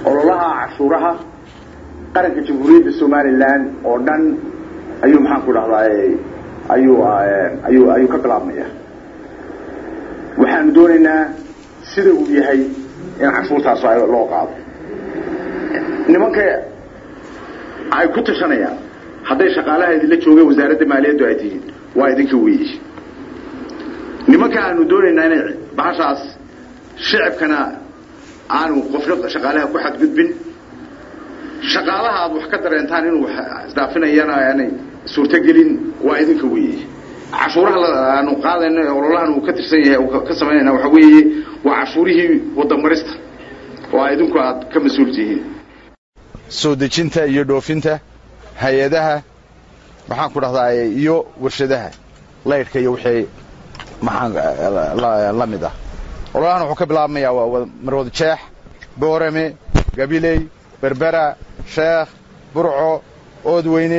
ololaha cashuuraha qaranka jamhuuriyadda somalilan oo dhan ayuu maxaan ku dhahdaay ayuu ayuu ayuu ka bilaabmaya waxaanu doonaynaa sida uu yahay in cashuurtaas loo qaado nimanka ay ku tashanayaan hadday shaqaalaha idinla joogeen wasaaradda maaliyaddu ay tihiin waa idinka weeyi nimanka aanu doonaynaa inay bahashaas shicibkana aanu qofna shaqaalaha ku xadgudbin shaqaalaha aad wax ka dareentaan inuu isdhaafinayana aanay suurtogelin waa idinka weeye cashuuraha aanu qaadayno ee ololahan uu ka tirsan yahay ka samaynayna waxa weeye waa cashuurihii wadamarista oo idinku aad ka mas-uul tihiin soo dejinta iyo dhoofinta hay-adaha maxaan ku dhahdaa iyo warshadaha laydhka iyo wixii maxaan la mid ah ololahan wuxuu ka bilaabmayaa waa marwad jeex boorame gabiley berbera sheekh burco oodweyne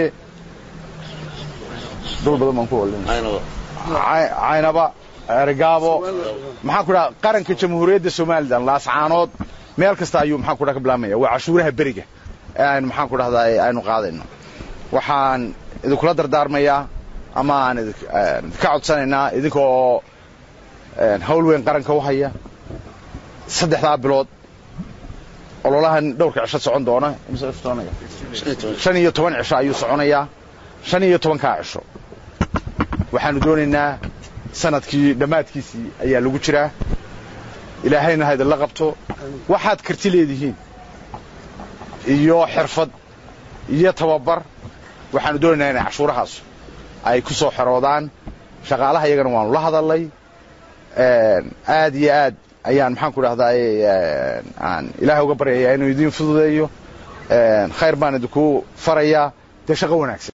dhul badan baan ku caynaba ergaabo maxaan ku dhaha qaranka jamhuuriyadda somalilan laascaanood meel kasta ayuu maxaan ku dhaha ka bilaabmaya waa cashuuraha beriga ee aynu maxaan ku dhahdaa aynu qaadayno waxaan idinkula dardaarmayaa ama aan idinka codsanaynaa idinka oo hawl weyn qaranka u haya saddexdaa bilood ololahan dhowrka cisho socon doona shan iyo toban cisho ayuu soconayaa shan iyo tobankaa cisho waxaanu doonaynaa sanadkii dhammaadkiisii ayaa lagu jiraa ilaahayna ha idinla qabto waxaad karti leedihiin iyo xirfad iyo tababar waxaanu doonaynaa inay cashuurahaas ay ku soo xeroodaan shaqaalaha iyagana waanu la hadalnay aad iyo aad ayaan maxaan ku dhahdaay aan ilaahay uga baryayaa inuu idiin fududeeyo khayr baan idinku farayaa dee shaqo wanaagsan